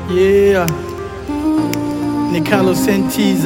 Yeah. Ni Carlos NTZ.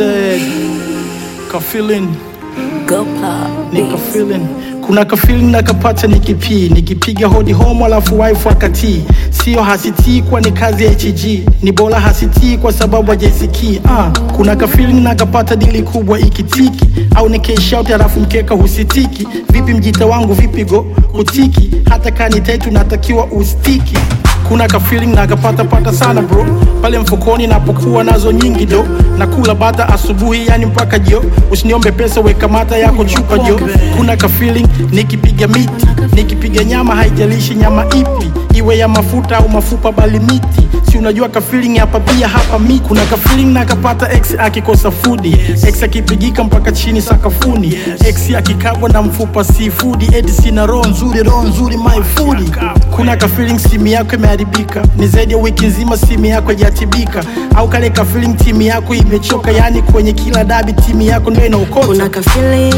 Ka feeling, Go pop. nika feeling. Kuna ka feeling nakapata nikipii nikipiga hodi home alafu wife akatii sio hasitii kwa ni kazi ya HG ni bora hasitii kwa sababu hajaisikii ah, kuna ka feeling nakapata dili kubwa ikitiki au ni cash out alafu mkeka husitiki vipi mjita wangu vipi go kutiki hata kani taitu natakiwa ustiki kuna ka feeling nakapata pata sana bro pale mfukoni napokuwa nazo nyingi do nakula bata asubuhi yani mpaka jio usiniombe pesa weka mata yako chupa jo kuna ka feeling nikipiga miti nikipiga nyama haijalishi nyama ipi iwe ya mafuta au mafupa bali miti si unajua ka feeling hapa pia hapa miti kuna ka feeling nakapata ex akikosa fudi ex akipigika mpaka chini sakafuni ex akikabwa na mfupa sifudi eti sina roho nzuri roho nzuri my food kuna ka feeling simu yako imeharibika ni zaidi ya wiki nzima simu yako haijatibika au kale ka feeling timu yako imechoka yani kwenye kila dabi timu yako ndio inaokota Kuna ka feeling,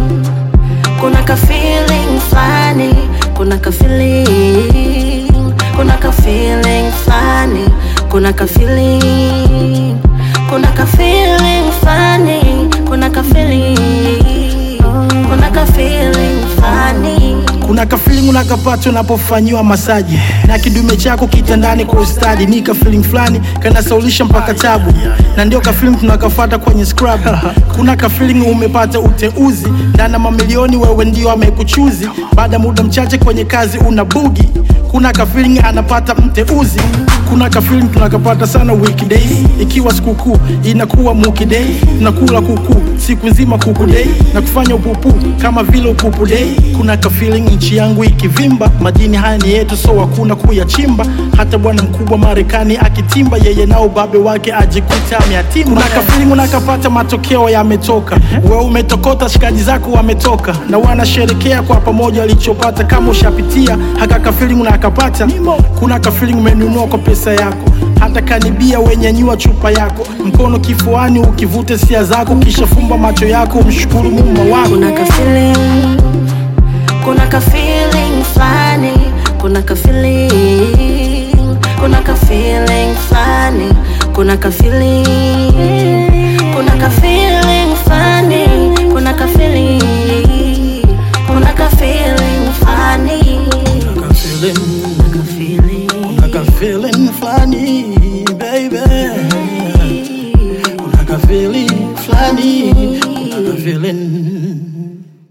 kuna ka feeling flani, kuna ka feeling, kuna ka feeling flani, kuna ka feeling, kuna ka feeling flani, kuna ka feeling, kuna ka feeling flani. kuna ka feeling unakapata unapofanyiwa masaji na kidume chako kitandani kwa ustadi ni ka feeling fulani kanasaulisha mpaka tabu na ndio ka feeling tunakafata kwenye scrub kuna ka feeling umepata uteuzi ndana mamilioni wewe ndio amekuchuzi baada ya muda mchache kwenye kazi una bugi kuna ka feeling anapata mteuzi kuna ka feeling tunakapata sana weekdays ikiwa sikukuu inakuwa muki day tunakula kuku siku nzima kuku day na kufanya upupu kama vile upupu day kuna ka feeling nchi yangu ikivimba majini haya ni yetu so hakuna kuyachimba hata bwana mkubwa marekani akitimba yeye nao babe wake ajikuta ameatimba kuna ka feeling unakapata matokeo yametoka we umetokota shikaji zako wametoka na wanasherekea kwa pamoja walichopata kama ushapitia haka ka feeling unakapata kuna ka feeling umenunua kwa pesa yako hata kanibia wenyanyua chupa yako mkono kifuani ukivute sia zako kisha fumba macho yako umshukuru mumba wako Kuna ka feeling, kuna ka feeling flani, kuna ka feeling, kuna ka feeling flani, kuna ka feeling, kuna ka feeling flani, kuna ka feeling, kuna ka feeling flani, Ka feeling, ka feeling. ka feeling flani baby kuna ka feeling flani kuna ka feeling